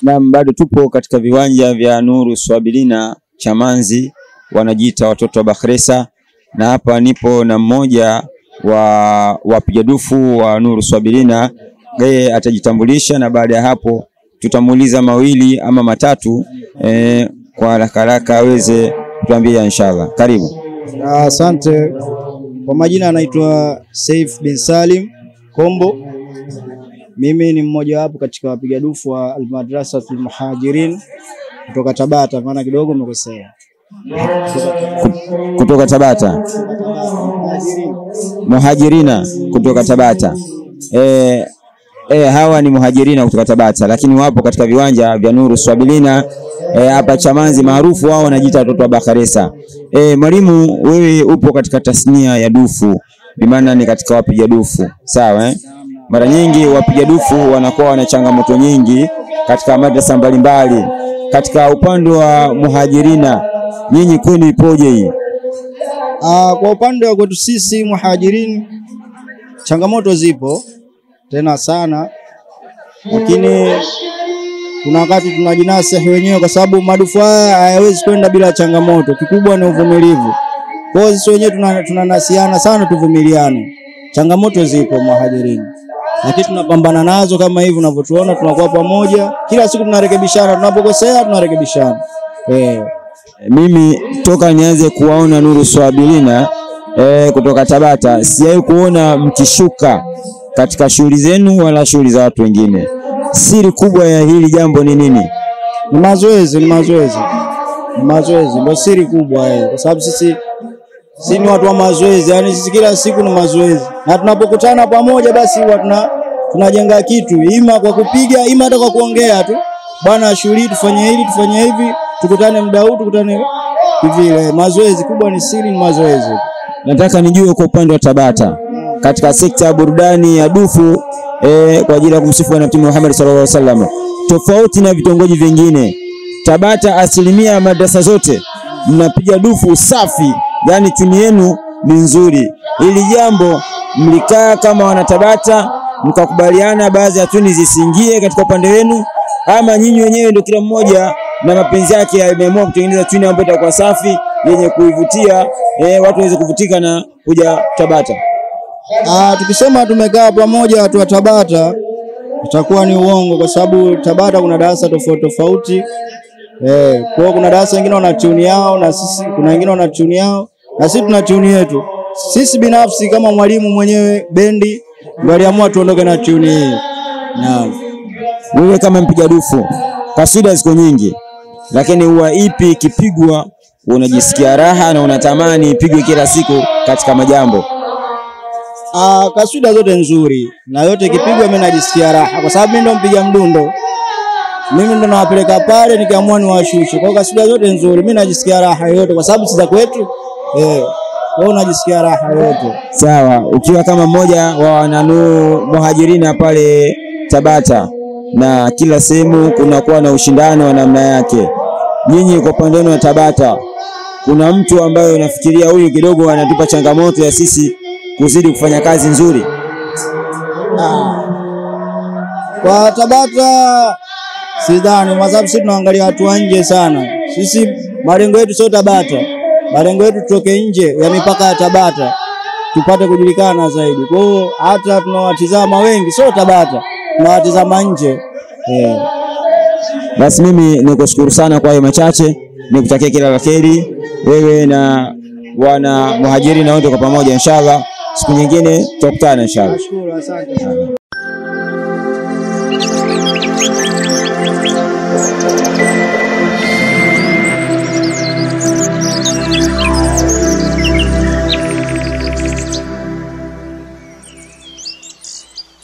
Na bado tupo katika viwanja vya Nuru Swabilina Chamanzi, wanajiita watoto wa Bakhresa, na hapa nipo na mmoja wa wapiga dufu wa Nuru Swabilina. Yeye atajitambulisha na baada ya hapo tutamuuliza mawili ama matatu eh, kwa haraka haraka aweze kutuambia inshallah. Karibu. Asante. Kwa majina anaitwa Saif bin Salim Kombo. Mimi ni mmoja wapo katika wapiga dufu wa Almadrasatul Muhajirin kutoka Tabata, maana kidogo umekosea. Kutoka Tabata, muhajirina kutoka Tabata. Eh, eh, hawa ni muhajirina kutoka Tabata, lakini wapo katika viwanja vya Nuru Swabilina hapa eh, Chamanzi maarufu wao wanajiita watoto wa Bakhresa. Eh, mwalimu, wewe upo katika tasnia ya dufu, bimaana ni katika wapiga dufu, sawa eh? Mara nyingi wapiga dufu wanakuwa wana changamoto nyingi katika madrasa mbalimbali. Katika upande wa muhajirina, nyinyi kwenu ipoje hii? Ah, kwa upande wa kwetu sisi muhajirin, changamoto zipo tena sana, lakini kuna wakati tunajinasihi wenyewe, kwa sababu madufu haya hayawezi kwenda bila changamoto. Kikubwa ni uvumilivu. Kwa hiyo sisi wenyewe tunanasiana tuna sana, tuvumiliane. Changamoto zipo muhajirini, lakini tunapambana nazo kama hivi unavyotuona, tunakuwa pamoja kila siku, tunarekebishana. Tunapokosea tunarekebishana eh. Mimi toka nianze kuwaona Nuru Swabilina eh, kutoka Tabata sijawahi kuona mkishuka katika shughuli zenu wala shughuli za watu wengine. Siri kubwa ya hili jambo ni nini? Ni mazoezi, ni mazoezi, ni mazoezi ndio siri kubwa eh, kwa sababu sisi sisi ni watu wa mazoezi, yani sisi kila siku ni mazoezi, na tunapokutana pamoja, basi huwa tuna tunajenga kitu, ima kwa kupiga, ima hata kwa kuongea tu, bwana, shughuli tufanye hili, tufanye hivi, tukutane muda huu, tukutane vile. Mazoezi kubwa ni siri, ni mazoezi. Nataka nijue kwa upande wa Tabata katika sekta ya burudani ya dufu eh, kwa ajili ya kumsifu Bwana Mtume Muhammad sallallahu alaihi wasallam, tofauti na vitongoji vingine, Tabata asilimia ya madrasa zote mnapiga dufu safi, yani tuni yenu ni nzuri. Ili jambo mlikaa kama wanatabata mkakubaliana baadhi ya tuni zisiingie katika upande wenu, ama nyinyi wenyewe ndio kila mmoja na mapenzi yake ameamua kutengeneza tuni ambayo itakuwa safi yenye kuivutia eh, watu waweze kuvutika na kuja Tabata? Ah, tukisema tumekaa pamoja watu wa Tabata itakuwa ni uongo, kwa sababu Tabata kuna darasa tofauti tofauti. Eh, kwa hiyo kuna darasa wengine wana tuni yao na sisi, kuna wengine wana tuni yao na sisi tuna tuni yetu. Sisi binafsi kama mwalimu mwenyewe bendi ndio aliamua tuondoke na tuni hii. Naam. Wewe kama mpiga dufu, kasida ziko nyingi, lakini huwa ipi ikipigwa unajisikia raha na unatamani ipigwe kila siku katika majambo? Ah, kaswida zote nzuri na yote ikipigwa mimi najisikia raha, kwa sababu mimi ndo mpiga mdundo, mimi ndo nawapeleka pale, nikiamua niwashushe. Kwa hiyo kaswida zote nzuri, mimi najisikia raha yote, kwa sababu si za kwetu eh. Kwa hiyo najisikia raha yote. Sawa, ukiwa kama mmoja wa wananu muhajirina pale Tabata, na kila sehemu kunakuwa na ushindano wa namna yake, nyinyi kwa upande wenu wa Tabata, kuna mtu ambaye unafikiria huyu kidogo anatupa changamoto ya sisi kuzidi kufanya kazi nzuri? Kwa Tabata sidhani, kwa sababu sisi tunaangalia watu wa nje sana. Sisi malengo yetu sio Tabata, malengo yetu tutoke nje ya mipaka ya Tabata tupate kujulikana zaidi. Kwa hiyo hata tunawatizama wengi, sio Tabata, tunawatizama nje eh. Basi mimi nikushukuru sana kwa hayo machache, nikutakia kila la kheri wewe na wana muhajiri na wote kwa pamoja, inshallah siku nyingine tutakutana inshallah. Nashukuru, asante.